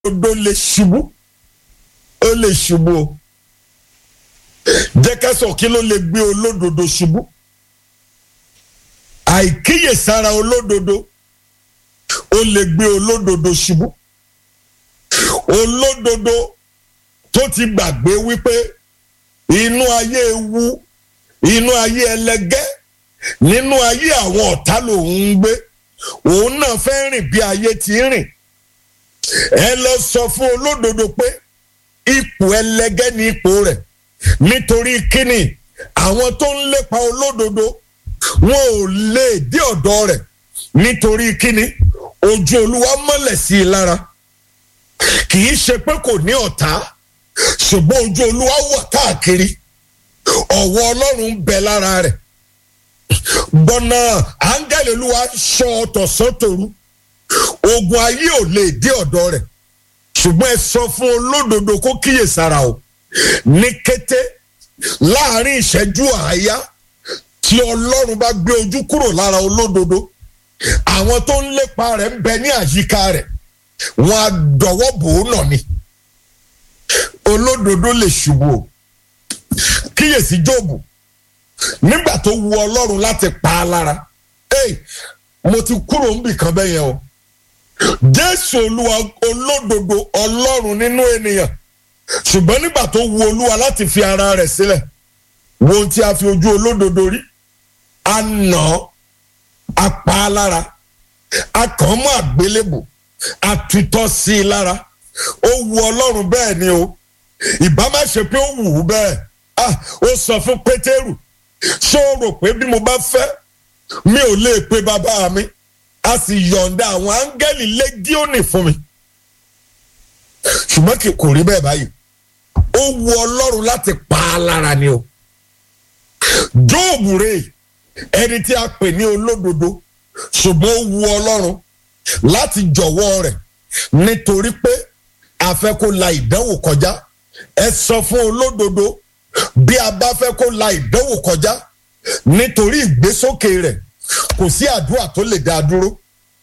olódodo lè ṣubú ó lè ṣubú o jẹ́ ká sọ kí ló lè gbé olódodo ṣubú àìkíyèsára olódodo ó lè gbé olódodo ṣubú olódodo tó ti gbàgbé wípé inú ayé ewu inú ayé ẹlẹgẹ́ nínú ayé àwọn ọ̀tá lòun ń gbé òun náà fẹ́ rìn bí ayé ti rìn ẹ lọ sọ fún olódodo pé ipò ẹlẹgẹ́ ní ipò rẹ̀ nítorí kíni àwọn tó ń lépa olódodo wọn ò lè dé ọ̀dọ̀ rẹ̀ nítorí kíni ojú olúwa mọ́lẹ̀ sí i lára kì í ṣe pé kò ní ọ̀tá ṣùgbọ́n ojú olúwa wà káàkiri ọ̀wọ́ ọlọ́run ń bẹ lára rẹ̀ gbọ́nà áńgẹ́lì olúwa ṣọ́ ọ̀tọ̀sọ́tòru ogun ayé ò lè dé ọ̀dọ̀ rẹ̀ ṣùgbọ́n ẹ sọ fún olódodo kó kíyèsára o ní kété láàrin ìṣẹ́jú àáyá tí ọlọ́run bá gbé ojú kúrò lára olódodo àwọn tó ń lépa rẹ̀ ń bẹ ní àyíká rẹ̀ wọn á dọ̀wọ́ bò ó nà ni olódodo lè ṣubú o kíyèsí jóòbù nígbà tó wu ọlọ́run láti pa á lára hey, mo ti kúrò níbì kan bẹ́ẹ̀ yẹn o jésù olúwa olódodo ọlọ́run nínú ènìyàn ṣùgbọ́n nígbà tó wu olúwa láti fi ara rẹ̀ sílẹ̀ wo ohun tí a fi ojú olódodo rí a nà á pa á lára a kàn mọ́ àgbélébò a tutọ́ sí i lára ó wu ọlọ́run bẹ́ẹ̀ ni o ìbá má ṣe pé ó wù ú bẹ́ẹ̀ ah ó sọ fún pétérù ṣé o rò pé bí mo bá fẹ́ mi ò lè pe bàbá mi a sì yọ̀ǹda àwọn áńgẹ́lì lẹ́gíọ́nì fún mi ṣùgbọ́n kò rí bẹ́ẹ̀ báyìí ó wu ọlọ́run láti pa á lára ni o jóòbù rè ẹni tí a pè ní olódodo ṣùgbọ́n ó wu ọlọ́run láti jọ̀wọ́ rẹ̀ nítorí pé a fẹ́ kó la ìdánwò kọjá ẹ sọ fún olódodo bí a bá fẹ́ kó la ìdánwò kọjá nítorí ìgbésókè rẹ̀ kò sí àdúrà tó lè dá a dúró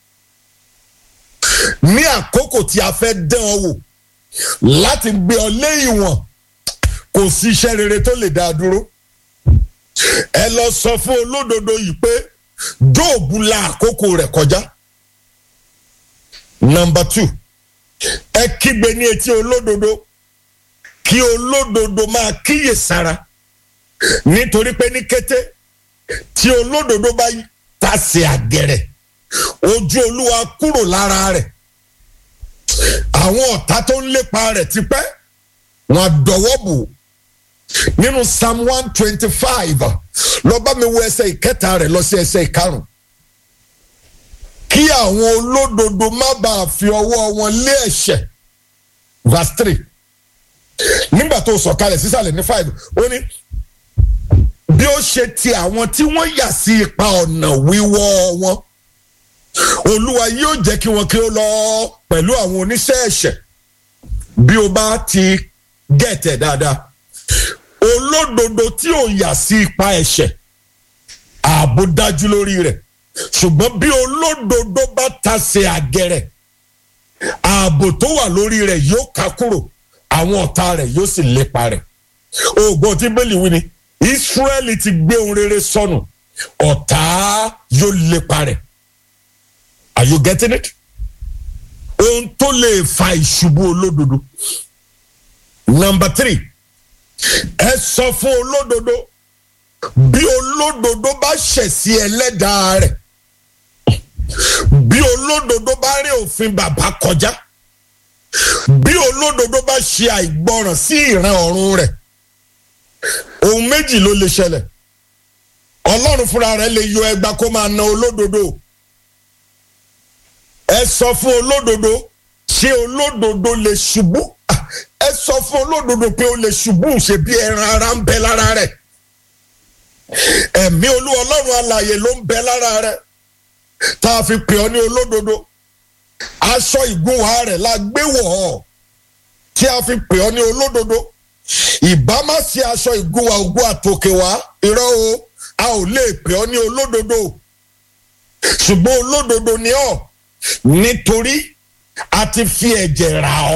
ní àkókò tí a fẹ́ dán ọ wò láti gbé ọ lé ìwọ̀n kò sí iṣẹ́ rere tó lè dá a dúró ẹ lọ sọ fún olódodo yìí pé jóòbù la àkókò rẹ̀ kọjá nọmba two ẹ kígbe ní etí olódodo kí olódodo máa kíyè sára nítorí pé ní kété tí olódodo bá tasẹ̀ àgẹ̀rẹ̀ ojú olúwa kúrò lára rẹ̀ àwọn ọ̀tá tó ń lépa rẹ̀ tipẹ́ wọn dọ̀wọ́ bò nínú psalm one twenty five lọ bá mi wo ẹsẹ̀ ìkẹta rẹ̀ lọ sí ẹsẹ̀ ìkarùn kí àwọn olódodo má bàa fi ọwọ́ wọn lé ẹ̀ṣẹ̀ verse three nígbà tó sọ̀kalẹ̀ sísàlẹ̀ ní five ó ní bí ó ṣe ti àwọn tí wọ́n yà sí ipa ọ̀nà wíwọ́ wọn olúwa yóò jẹ́ kí wọn kí ó lọ pẹ̀lú àwọn oníṣẹ́ ẹ̀ṣẹ̀ bí o bá ti gẹ̀tẹ̀ dáadáa olódodo tí ò yà sí ipa ẹ̀ṣẹ̀ ààbò dájú lórí rẹ̀ ṣùgbọ́n bí olódodo bá tasẹ̀ àgẹ̀rẹ̀ ààbò tó wà lórí rẹ̀ yóò ká kúrò àwọn ọ̀tá rẹ̀ yóò sì lépa rẹ̀ ògbọ́n tí bẹ́ẹ̀lì wí ni Ísírẹ́lì ti gbé ohun rere sọnù ọ̀tá yóò lépa rẹ̀ are you getting it? ohun tó lè fa ìṣubú olódodo number three ẹ sọ fún olódodo bí olódodo bá ṣẹ̀ sí ẹlẹ́dàá rẹ̀ bí olódodo bá rí òfin bàbá kọjá bí olódodo bá ṣe àìgbọràn sí ìran ọ̀run rẹ̀ ohun méjì ló lè ṣẹlẹ̀ ọlọ́run fúnra rẹ̀ lè yọ ẹgba kó máa na olódodo ẹ sọ fún olódodo ṣé olódodo lè ṣubú ẹ sọ fún olódodo pé ó lè ṣubú ṣe bí ẹran ara ń bẹ lára rẹ̀ ẹ̀mí olú ọlọ́run alààyè ló ń bẹ lára rẹ̀ tá a fi pè ọ́ ní olódodo aṣọ ìgúnwà rẹ̀ la gbé wọ̀ ọ́ tí a fi pè ọ́ ní olódodo ìbá má ṣe aṣọ ìgúnwà ògùn àtòkè wá irọ́ o a ò lè pè ọ́ ní olódodo ṣùgbọ́n olódodo ni ọ́ nítorí a ti fi ẹ̀jẹ̀ rà ọ́